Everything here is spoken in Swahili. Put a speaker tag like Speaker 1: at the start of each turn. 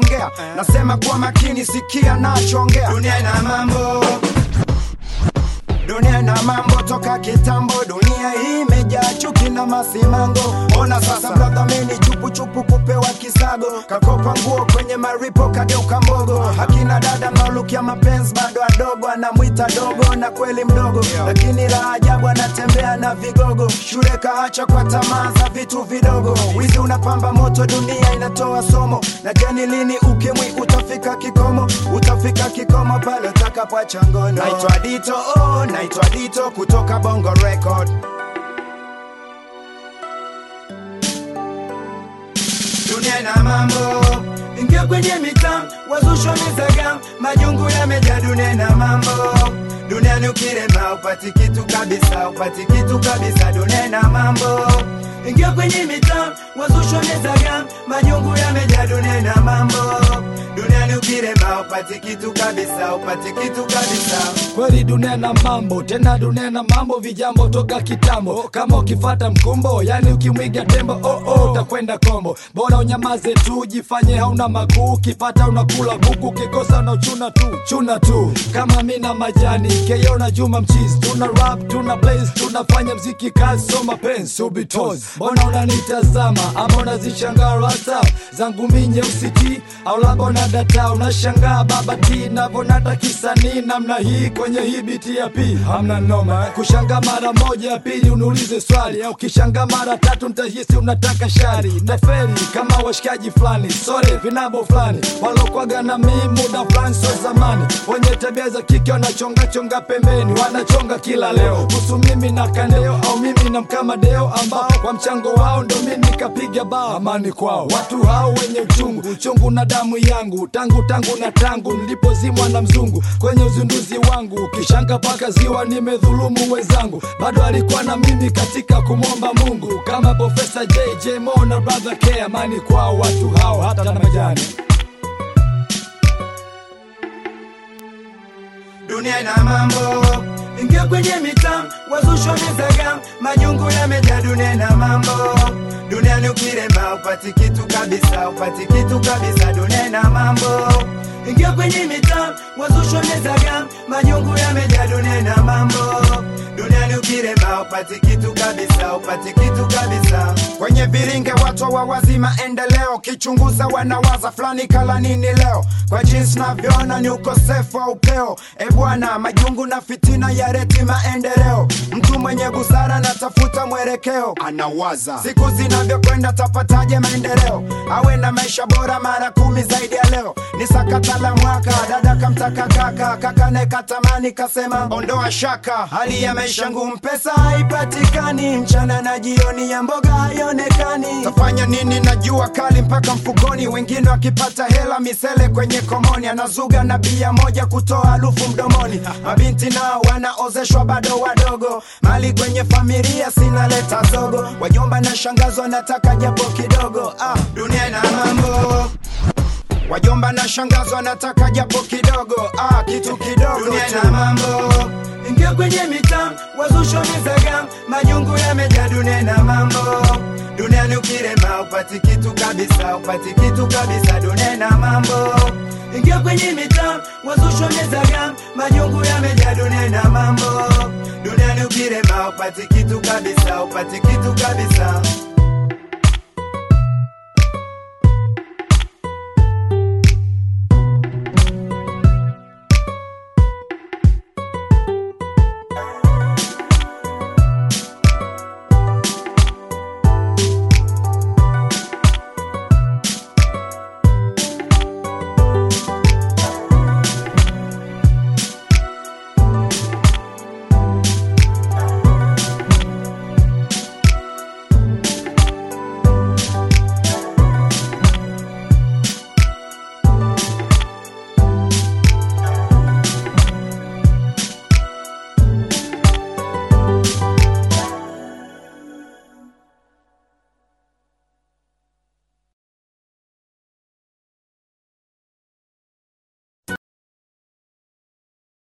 Speaker 1: nachongea nasema kwa makini sikia nachongea dunia ina mambo dunia na mambo toka kitambo dunia hii imejaa chuki na masimango ona sasa brother mini chupu chupu kupewa kisago kakopa nguo kwenye maripo kageuka mbogo akina dada mnaolukia mapenzi bado adogo anamwita dogo na kweli mdogo lakini la ajabu anatembea na vigogo shule kaacha kwa tamaa za vitu vidogo wizi unapamba moto dunia inatoa somo na jani lini ukimwi utafika kikomo utafika kikomo pale utakapoacha ngono naitwa dito oh, naitwa dito kutoka bongo record dunia ina mambo ingia kwenye mitam wazusho mizaga majungu yamejaa dunia ina mambo duniani ukirema upati kitu kabisa upati kitu kabisa dunia ina mambo ingia kwenye mitam wazusho mizaga majungu yamejaa dunia ina mambo duniani ukirema upati kitu kabisa upati kitu kabisa
Speaker 2: kweli dunia na mambo tena dunia na mambo vijambo toka kitambo kama ukifata mkumbo yani ukimwiga tembo oh, oh, utakwenda kombo bora unyamaze tu jifanye hauna makuu ukipata unakula kuku ukikosa unachuna tu chuna tu kama mi na majani keyo na juma mchizi tuna rap tuna blaze tunafanya mziki kazi so mapenzi subitos mbona unanitazama ama unazishangaa rasa zangu mi nyeusi ti au labda unadata unashangaa baba ti navonata kisanii namna hii kwenye hii biti ya p hamna noma kushanga mara moja ya pili uniulize swali au kishanga mara tatu ntahisi unataka shari naferi kama washikaji fulani sore vinabo fulani walokwaga na mii muda fulani so zamani wenye tabia za kike wanachongachonga pembeni wanachonga kila leo kuhusu mimi na kandeo au mimi na mkamadeo ambao kwa mchango wao ndo mi nikapiga bao amani kwao watu hao wenye uchungu uchungu na damu yangu tangu tangu na tangu nilipozimwa na mzungu kwenye uzinduzi wangu kishanga paka ziwa nimedhulumu wenzangu bado alikuwa na mimi katika kumwomba mungu kama profesa jj mo na brother k amani kwao watu hao hata na majani
Speaker 1: dunia ina mambo ingia kwenye mitam wazusho mizaga majungu yamejaa dunia ina mambo duniani ukirema upati kitu kabisa upati kitu kabisa dunia ina mambo ingia kwenye mitam wazusho mizaga majungu yamejaa dunia ina mambo duniani ukirema upati kitu kabisa upati kitu kabisa kwenye viringe watu wawazi maendeleo kichunguza wanawaza fulani kala nini leo kwa jinsi navyoona ni ukosefu wa upeo e bwana majungu na fitina ya reti maendeleo mtu mwenye busara natafuta mwelekeo anawaza siku zinavyokwenda tapataje maendeleo awe na maisha bora mara kumi zaidi ya leo ni sakata la mwaka dada kamtaka kaka kaka nekatamani kasema ondoa shaka hali ya maisha ngumu pesa haipatikani mchana na jioni ya mboga haionekani tafanya nini na jua kali mpaka mfukoni wengine wakipata hela misele kwenye komoni anazuga na bia moja kutoa harufu mdomoni mabinti nao wanaozeshwa bado wadogo mali kwenye familia sinaleta zogo wajomba na shangazo wanataka japo kidogo ah, dunia ina mambo wajomba na shangazo wanataka japo kidogo ah, kitu kidogo dunia ina mambo ingia kwenye mitam wazusho mizaga majungu yamejaa dunia na mambo duniani ukirema upati kitu kabisa upati kitu kabisa dunia na mambo ingia kwenye mitam wazusho mizaga majungu yamejaa dunia na mambo duniani ukirema upati kitu kabisa upati kitu kabisa